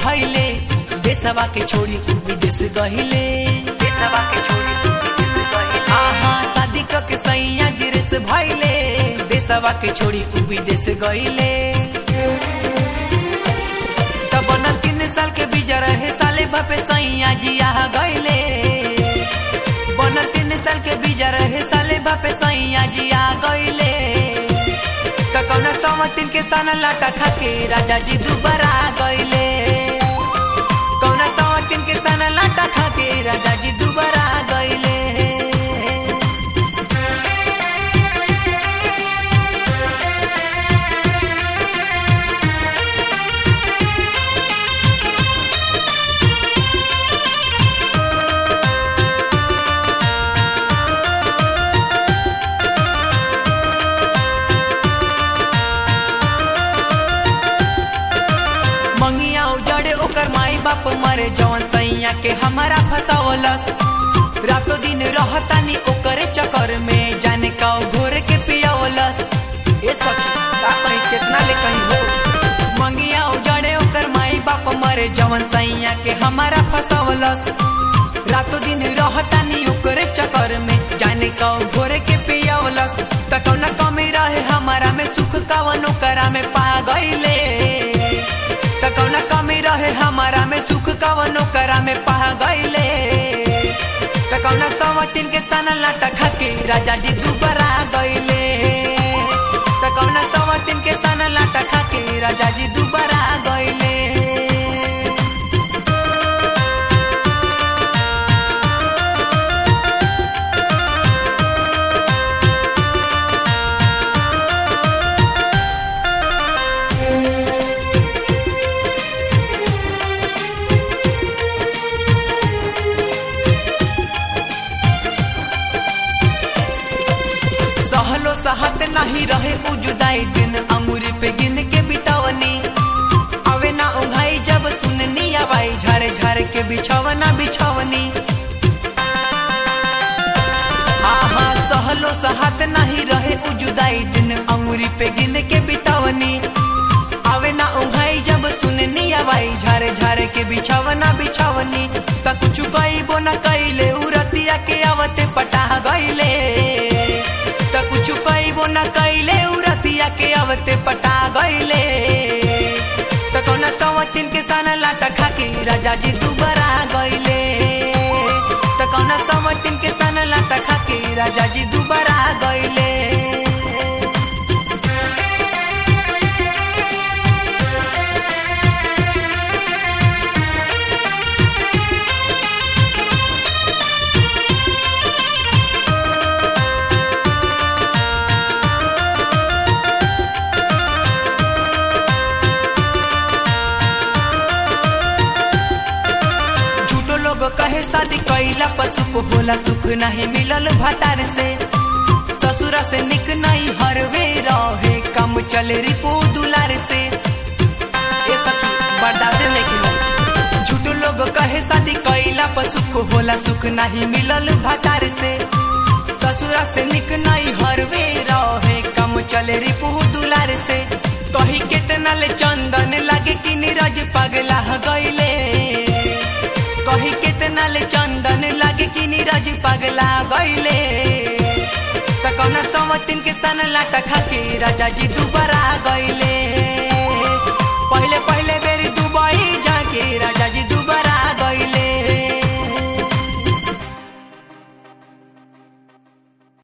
भइले देशवा के छोड़ी उ विदेश गहिले देशवा के छोड़ी तू विदेश गइले आहा शादी क के सैया गिरस भइले देशवा के छोड़ी उ विदेश गहिले तब बनल तीन साल के बीजा रहे साले बापे सैया जिया गइले बनल तीन साल के बीजा रहे साले बापे सैया जिया गइले त कौन समतिन के सन लाटा खाके राजा जी दुबारा गइले कौन समतिन के सन लाटा खाके राजा जी दुबारा गइले मंगिया उजड़े ओकर माई बाप मरे जवन सैया के हमारा फसावलस रातों दिन रहतानी ओकरे चक्कर में जाने का घोर के पियावलस ए सखी का कहीं कितना ले कहीं हो मंगिया उजड़े ओकर माई बाप मरे जवन सैया के हमारा फसावलस रातों दिन रहतानी ओकरे चक्कर में जाने का घोर के पियावलस त कौना कमी रहे हमारा में सुख कवनो करा में पा गईले त कौना कमी रहे हमारा में सुख कवनो करा में पा गईले त कौना समतिन के सन लाटा खाके राजा जी दुबारा गईले त कौना समतिन के सन लाटा खाके राजा जी दुबारा गईले सहलो सहत नहीं रहे उ जुदाई दिन अंगूरी पे गिन के बितावनी अवे ना उघाई जब सुननी आवाई झारे झारे के बिछवना बिछवनी आहा सहलो सहत नहीं रहे उ जुदाई दिन अंगूरी पे गिन के बितावनी आवे ना उघाई जब सुननी आवाई झारे झारे के बिछवना बिछवनी त कुछ कईबो न कइले उरतिया के आवते पटा गइले त कुछ कईबो न कइले उरतिया के आवते पटा गइले त कौना सवतिन के सन लाटा खाके राजा जी दुबारा गइले त कौना सवतिन के सन लाटा खाके राजा जी दुबारा गइले झूठो लोग कहे शादी कैला पर सुख होला सुख नहीं मिलल भतार से ससुरा से निक नहीं हरवे रहे कम चले रिपो दुलार से ए सखी बर्दाश्त नहीं हो झूठो लोग कहे शादी कैला पर सुख होला सुख नहीं मिलल भतार से ससुरा से निक नहीं हरवे रहे कम चले रिपो दुलार से कही कितना ले चंदन लगे कि नीरज पगला गईले कही कितना ले चंदन लगे कि नीरज पगला गईले त कौना समतिन के सन लाटा खाके राजा जी दुबारा गईले